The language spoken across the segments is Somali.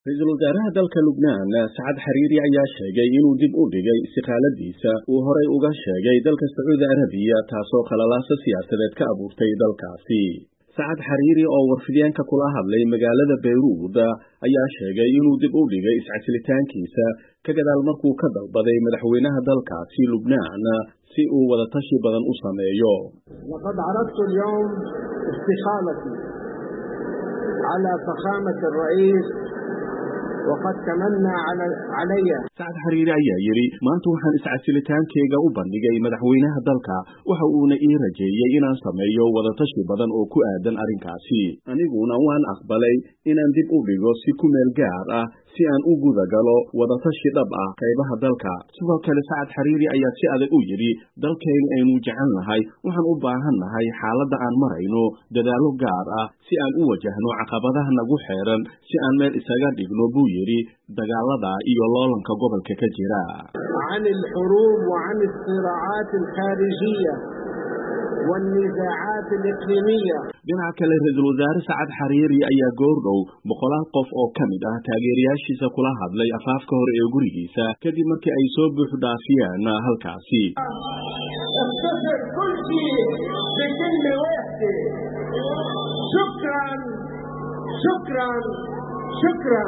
ra-iisul wasaaraha dalka lubnaan sacad xariiri ayaa sheegay inuu dib u dhigay istiqaaladiisa uu horay uga sheegay dalka sacuudi arabiya taasoo khalalaaso siyaasadeed ka abuurtay dalkaasi sacad xariiri oo warfidyaanka kula hadlay magaalada bayruud ayaa sheegay inuu dib u dhigay iscasilitaankiisa ka gadaal markuu ka dalbaday madaxweynaha dalkaasi lubnaan si uu wadatashi badan u sameeyo laqad caradtu alyawm istiqaalati cala fakhamati alra'iis waqad tamanna calaya sacad xariiri ayaa yidhi maanta waxaan iscasilitaankeyga u bandhigay madaxweynaha dalka waxa uuna ii rajeeyey inaan sameeyo wadatashi badan oo ku aadan arrinkaasi aniguna waan aqbalay inaan dib u dhigo si ku meel gaar ah si aan u guda galo wadatashi dhab ah qaybaha dalka sidoo kale sacad xariiri ayaa si adag u yidhi dalkaynu aynu jecel nahay waxaan u baahan nahay xaaladda aan marayno dadaallo gaar ah si aan u wajahno caqabadaha nagu xeeran si aan meel isaga dhigno buu yidhi dagaalada iyo loolanka gobolka ka jira can alxuruub wa can alsiraacaat alkhaarijiya والنزاعات الإقليمية dhinaca kale ra-iisul wasaare sacad xariiri ayaa goordhow boqolaal qof oo ka mid ah taageerayaashiisa kula hadlay afaafka hore ee gurigiisa kadib markii ay soo buux dhaafiyeen halkaasi اختصر كل شيء بكلمة واحدة شكرا شكرا شكرا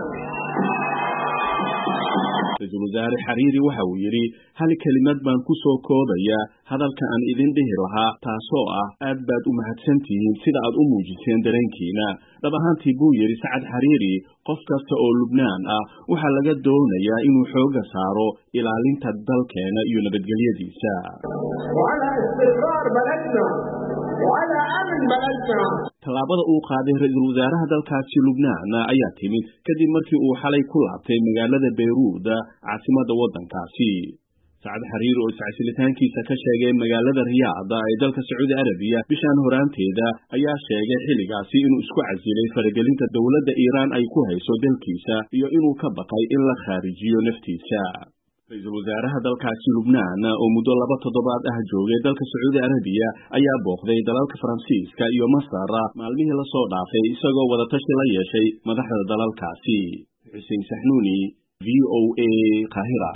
ra-iisul wasaare xariiri waxa uu yidhi hal kelimad baan ku soo koobaya hadalka aan idin dhihi lahaa taasoo ah aad baad u mahadsan tihiin sida aad u muujiseen dareenkiina dhab ahaantii buu yidhi sacad xariiri qof kasta oo lubnaan ah waxaa laga doonayaa inuu xooga saaro ilaalinta dalkeena iyo nabadgelyadiisa وعلى استقرار بلدنا وعلى أمن بلدنا tallaabada uu qaaday ra-iisul wasaaraha dalkaasi lubnaan ayaa timid kadib markii uu xalay ku laabtay magaalada bayruud caasimadda waddankaasi sacad xariir oo iscasilitaankiisa ka sheegay magaalada riyaada ee dalka sacuudi arabiya bishaan horaanteeda ayaa sheegay xilligaasi inuu isku casilay faragelinta dowladda iiraan ay ku hayso dalkiisa iyo inuu ka baqay in la khaarijiyo naftiisa ra-iisul wasaaraha dalkaasi lubnaan oo muddo laba toddobaad ah joogay dalka sacuudi arabiya ayaa booqday dalalka faransiiska iyo masar maalmihii la soo dhaafay isagoo wadatashi la yeeshay madaxda dalalkaasi xuseen saxnuuni v o a qaahira